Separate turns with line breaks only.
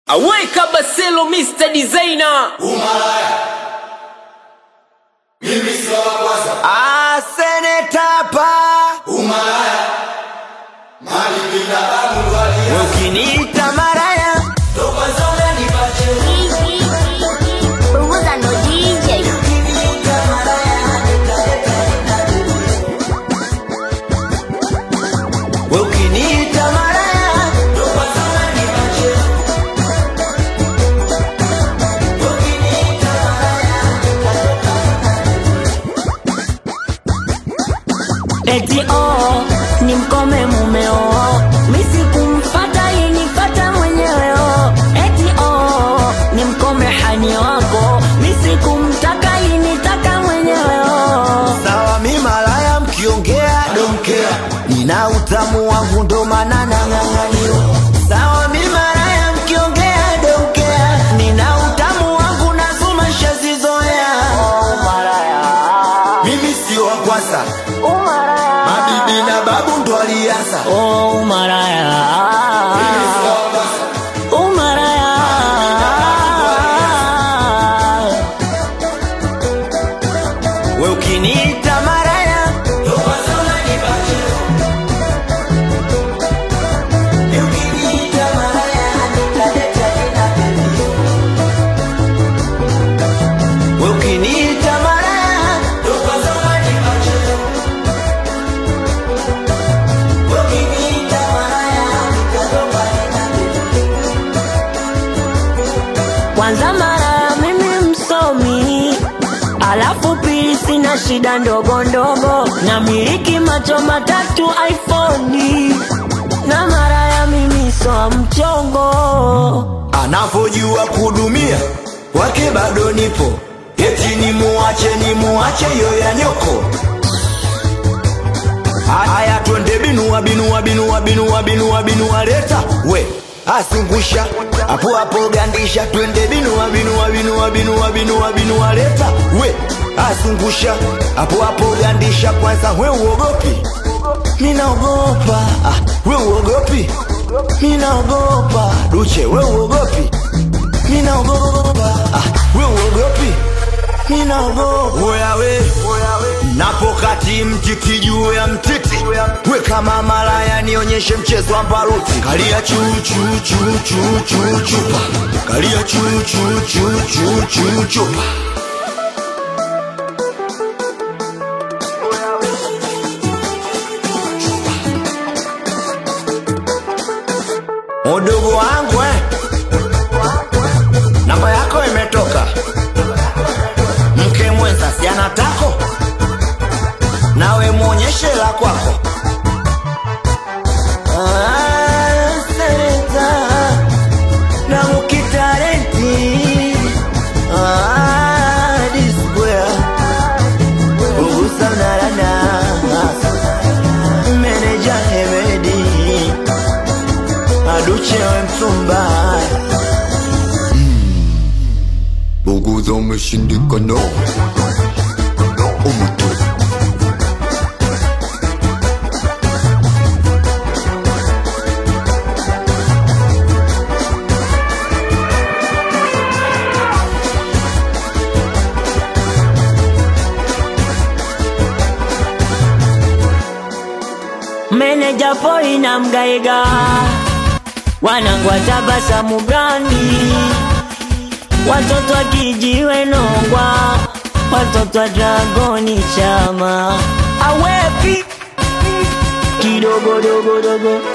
Aweka Baselo Mr. Designer.
Umalaya. Mimi sio wa kwanza.
Ah, seneta pa
Umalaya. Mali bila babu walia.
ukiniita maraya
Toka zona nipache.
Punguza no DJ.
we ukiniita maraya
Toka zona nipache. Ukiniita
eti oh, ni mkome mumeo misi kumfata inifata mwenyewe oh. eti oh, ni mkome hani wako misi kumtaka initaka mwenyewe oh.
sawa mi malaya mkiongea domkea nina utamu wangu ndo maana nang'ang'aniwa sawa mi malaya mkiongea domkea nina utamu wangu nazuma shazizoea oh, malaya
Mimi sio wa kwanza.
umaraya
Mabibi na babu ndo alianza.
oh, umaraya
Mimi sio wa kwanza.
umaraya
we ukiniita maraya
Toka zona nipache.
ukiniita maraya nitaleta jina we ukiniita maraya
Toka zona nipache.
ukiniita maraya nitatoka jina
kwanza mara mimi msomi alafu pili sina shida ndogo ndogo na miliki macho matatu iphone na mara ya mimi soa mchongo
anavyojua kudumia wake bado nipo eti ni muache ni muache yo ya nyoko haya twende binua binua binua binua binua binua leta we asungusha hapo hapo gandisha twende binua binua binua binua binua binua leta we asungusha hapo hapo gandisha kwanza we uogopi ninaogopa ah, we uogopi ninaogopa duche we uogopi ninaogopa ah, we uogopi ninaogopa oya we napokati mtiti juu ya mtiti we kama malaya nionyeshe mchezo wa mbaruti kalia chuchuchuchuchuchupa kalia chuchuchuchuchuchupa udugu wangu eh. namba yako imetoka mke mwenza si anatako nawe mwonyeshe la kwako Ah, seneta, na mukitarenti. Ah, disbwea. Ugusa mnarana. Meneja Hemedi. Aduche we mtumba
Buguza umeshindikana. Umutu.
meneja poi na mgaiga wanangu watabasamu brandi watoto wa kijiwe nongwa watoto wa dragoni chama awepi kidogodogodogo